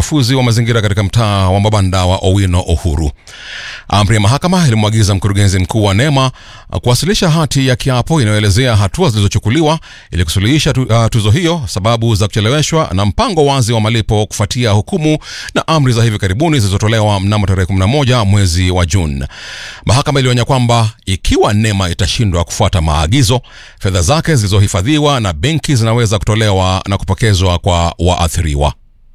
uchafuzi wa mazingira katika mtaa wa mabanda wa Owino Uhuru. Amri ya mahakama ilimwagiza mkurugenzi mkuu wa NEMA kuwasilisha hati ya kiapo inayoelezea hatua zilizochukuliwa ili kusuluhisha tu, uh, tuzo hiyo, sababu za kucheleweshwa na mpango wazi wa malipo kufuatia hukumu na amri za hivi karibuni zilizotolewa mnamo tarehe 11 mwezi wa Juni. Mahakama ilionya kwamba ikiwa NEMA itashindwa kufuata maagizo, fedha zake zilizohifadhiwa na benki zinaweza kutolewa na kupokezwa kwa waathiriwa.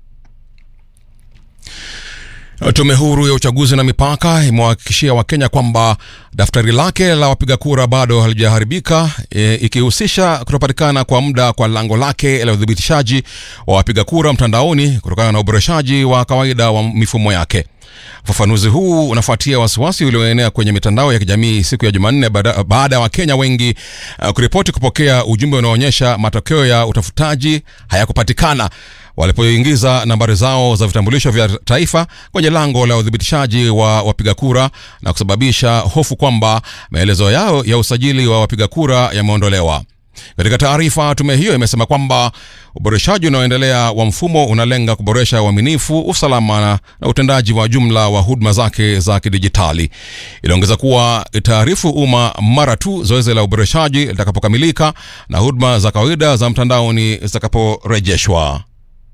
Tume huru ya uchaguzi na mipaka imewahakikishia Wakenya kwamba daftari lake la wapiga kura bado halijaharibika, e, ikihusisha kutopatikana kwa muda kwa lango lake la udhibitishaji wa wapiga kura mtandaoni kutokana na uboreshaji wa kawaida wa mifumo yake. Ufafanuzi huu unafuatia wasiwasi ulioenea kwenye mitandao ya kijamii siku ya Jumanne baada ya Wakenya wengi uh, kuripoti kupokea ujumbe unaoonyesha matokeo ya utafutaji hayakupatikana walipoingiza nambari zao za vitambulisho vya taifa kwenye lango la udhibitishaji wa wapiga kura na kusababisha hofu kwamba maelezo yao ya usajili wa wapiga kura yameondolewa. Katika taarifa, tume hiyo imesema kwamba uboreshaji unaoendelea wa mfumo unalenga kuboresha uaminifu, usalama na utendaji wa jumla wa huduma zake za kidijitali. Iliongeza kuwa itaarifu umma mara tu zoezi la uboreshaji litakapokamilika na huduma za kawaida za mtandaoni zitakaporejeshwa.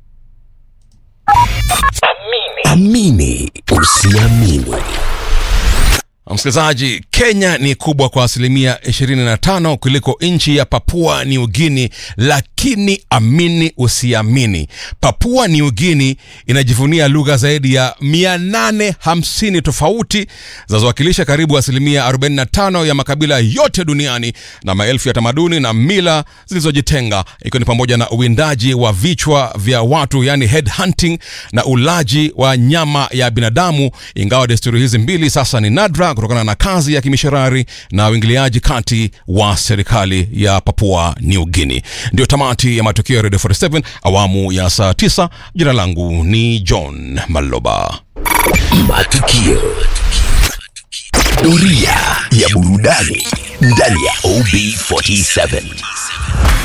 Amini usiamini. Msikilizaji, Kenya ni kubwa kwa asilimia 25 kuliko nchi ya Papua New Guinea, lakini amini usiamini, Papua New Guinea inajivunia lugha zaidi ya 850 tofauti zinazowakilisha karibu asilimia 45 ya makabila yote duniani na maelfu ya tamaduni na mila zilizojitenga, ikiwa ni pamoja na uwindaji wa vichwa vya watu, yani head hunting, na ulaji wa nyama ya binadamu, ingawa desturi hizi mbili sasa ni nadra kutokana na kazi ya kimishonari na uingiliaji kati wa serikali ya Papua New Guinea. Ndio tamati ya matukio ya Radio 47 awamu ya saa 9. Jina langu ni John Maloba. Matukio. Doria ya burudani ndani ya OB47.